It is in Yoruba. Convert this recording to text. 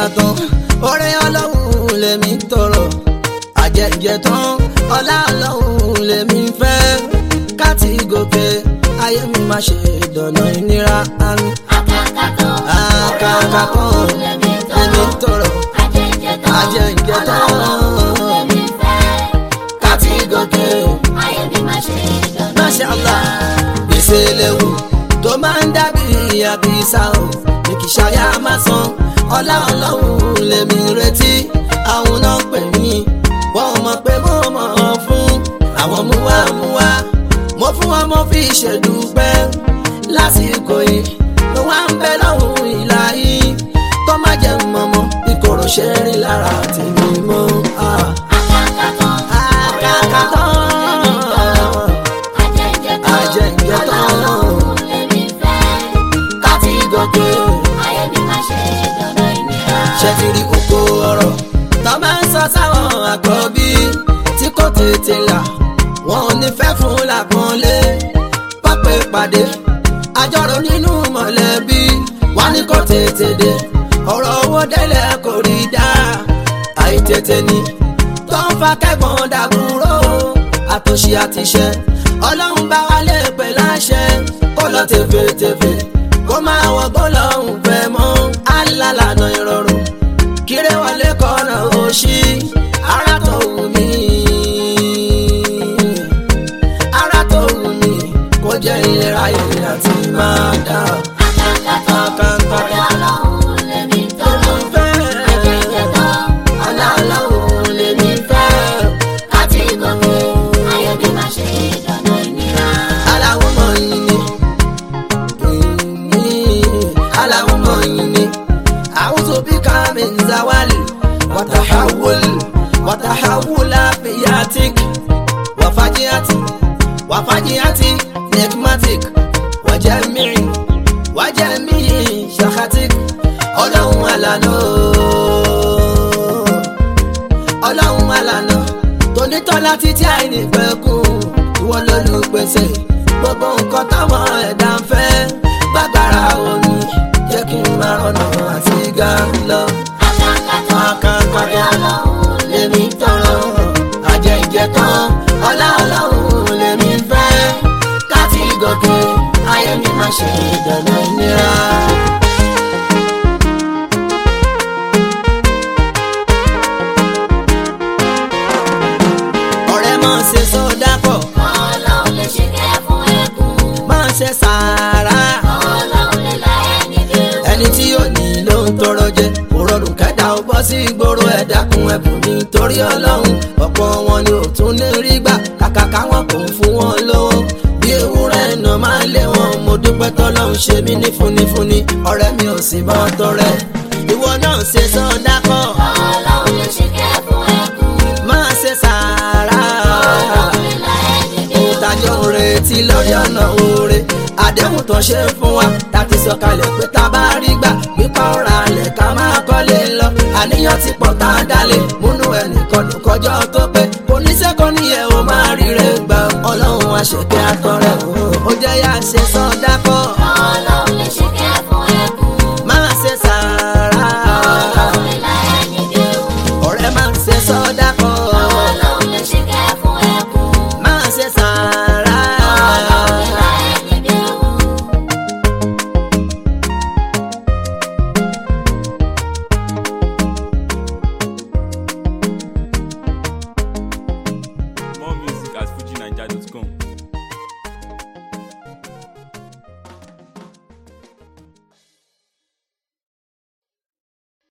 tán oore ọlọ́run lèmi tọrọ àjẹjẹ tán ọlá ọlọ́run lèmi fẹ́ káàtì gòkè ayé mi má ṣe dọ̀nà ìnira àmì Akàkàtọ̀ àkàkàtọ̀ lèmi lèmi tọrọ. tọrọ Ajẹ́jẹ́tọ́ àjẹjẹ ọlọ́run tán lèmi fẹ́. káàtì gòkè. Ayé mi má ṣe dọ̀nà Masha Allah gbèsè léwu tó máa ń dàbí àbísà o ní kì í ṣayá máa san ọlá ọlọ́run lèmi retí àwọn náà pè mí wọ́n mọ̀ pé mo mọ̀ ọ́ fún àwọn múwámúwá mo fún wọn mo fi ṣèdúpẹ́ lásìkò yìí ló wá ń bẹ lọ́hùn ìlà yìí kó má jẹ́ mọ́mọ́ ìkorò ṣe rí lára tèmi mọ́. Ah. Akàkàtọ̀ Àkàkàtọ̀. Ajẹ́jẹ́tọ́ Ajẹ́jẹ́tọ́. ọlọ́run lèmi fẹ́. káti gòkè. Ayé mi má ṣe dọ̀nà ìnira. ṣe ti rí kókó ọ̀rọ̀ tó máa ń sọ sáwọn àkọ́bí tí kò tètè là wọn ò ní fẹ́ fún làpọ́nlé pápẹ́ pàdé àjọrò nínú mọ̀lẹ́bí wọn ní kò tètè dé ọ̀rọ̀ owó délẹ̀ kò rí dá àìtètè ni tó ń fa kẹ́gbọ́n dàbúrò àtòṣì àtìṣẹ́ ọlọ́run bá wa lè pè láṣẹ kó lọ tẹ̀fẹ̀tẹ̀fẹ̀ kó máa wọ gbọ́lọ́hún fẹ́ mọ́ alálànà ìrọ̀rùn kíré wọlé kọ́nà òṣì ara tó wù mí ara tó wù mí kó jẹ́ ìlera yìí àti máa dá Akàkàtọ̀ ọlọ́run lèmi tọrọ. Ajẹ́jẹ́tọ́ ọlọ́run lèmi fẹ́. Káti gòkè, ayé mi má ṣe dọ̀nà ìnira. aláwọ̀ mọ̀ yìí ni aláwọ̀ mọ̀ yìí ni àwùjọ bí kàmí zawali wàtàhàwùl wàtàhàwùlà fìyàtìk wàfàjìyàtì wàfàjìyàtì nẹkmatik wàjẹmìí wàjẹmìí ṣàkàtìk ọlọ́run àlànà ọlọ́run àlànà tonítọ́lá títí àìní pẹ́kun ìwọ lólùpèsè gbogbo nǹkan táwọn ẹ̀dá ń fẹ́ gbàgbára omi jẹ́ kí n máa rọ̀nà àti ga lọ. Akàkàtọ̀ Akàkàtọ̀ ọlọ́run lèmi tọrọ àjẹ ìjẹtàn ọlá ọlọ́run lèmi fẹ́ káti gòkè ayé mi má ṣe ìdáná ìnira. ọ̀rẹ́ máa ṣe sọ́dá pọ̀ ọlọ́run lè ṣe kẹ́ fún ẹkún. máa ṣe sàárà Ọlọ́run lè la ẹni dé. ẹni tí ó ní ló ń tọrọ jẹ kò rọrùn kẹta ó bọ́ sí ìgboro ẹ̀ dákun ẹ̀bùn nítorí ọlọ́run ọ̀pọ̀ wọn ni ò tún ní rí gbà kàkà káwọn kò ń fún wọn lówó bí ewúrẹ́ iná máa lé wọn mo dúpẹ́ tọ́lọ́run ṣe mí ní fúnifúni ọ̀rẹ́ mi ò sì bọ́ tọrẹ ìwọ náà ṣe sọ́dá kọ́ Ọlọ́run lè ṣe kẹ́ fún ẹkún. máa ṣe sàárà Ọlọ́run lè la ẹni dé. ìtajọ retí lórí ọ̀nà oore àdéhùn tó ṣe fún wa láti sọ̀kalẹ̀ pé tá a bá rí gbà pípa ọ̀rọ̀ alẹ̀ ká máa kọ́lé lọ àníyàn ti pọ̀ tá a dálé múnú ẹnìkan ló kọjọ́ tó pé kò ní sẹ́kọ̀ọ́ níyẹn o máa ríre gbà ọlọ́run àṣekẹ́ àtọ̀rẹ́ o ó jẹ́ yá ṣe sọ́dá kọ́ Ọlọ́run lè ṣe kẹ́ fún ẹkún. máa ṣe sàárà Ọlọ́run lè la ẹni dé. ọ̀rẹ́ máa ń ṣe sọ́dá